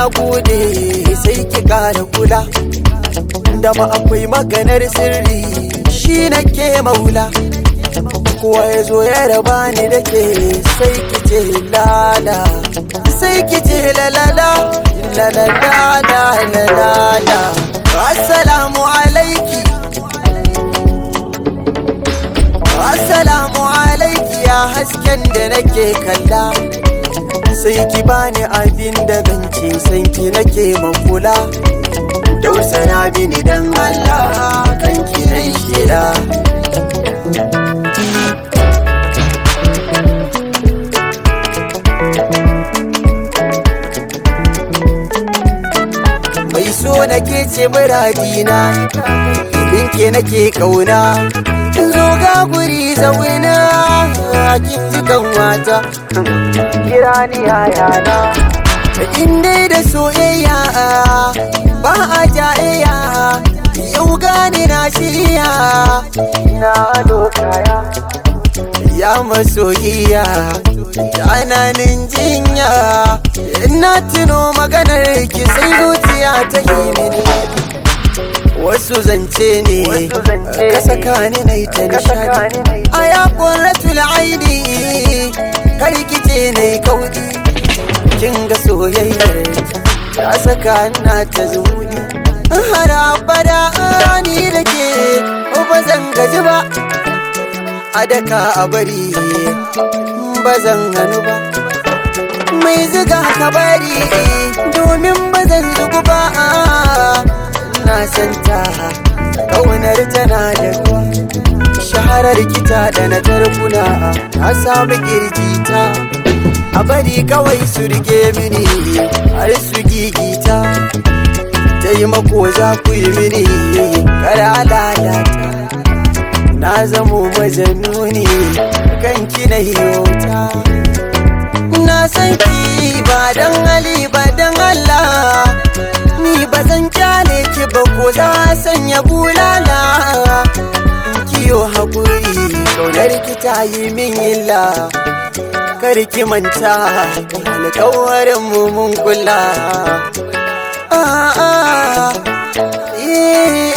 gode sai ki kara kula da ma akwai maganar sirri shi nake maula kowa ya zo ya raba ni da ke sai ki ce lala sai ki ce lalala lalala lalala assalamu alaiki assalamu alaiki ya hasken da nake kalla sai ki bani abin da zance san ki nake makula tausaya bini dan Allah kan ki nai shida mai so nake ce muradina ibin ke nake kauna zo ga guri zauna kin ji kan wata kira ni yayana in dai da soyayya ba a jayayya yau gani na shirya na dokaya ya masoyiya yananin jinya ina tuno maganar ki sai zuciya ta yi mini wasu zance ne ka saka ni na ta nishadi a ya ƙwarratul aini kar kice na yi kauɗi kin ga soyayyar ta saka na ta zuni har abada ni da ke ba zan gaji ba a daka a bari ba zan hannu ba mai ziga ka bari domin ba zan zugu ba na santa ƙaunar tana da ruwa shaharar kita da na tarkuna na samu kirjita a bari kawai su rike mini har su gigita taimako za ku yi mini kara lalata na zamo majanuni kan kina yauta na san ki ba dan hali ba dan Allah ni ba zan kyale ki ba ko za sanya bulala kiyo hakuri kaunar ki ta yi min illa kar ki manta alkawarin mu mun kula ah, ah, yeah.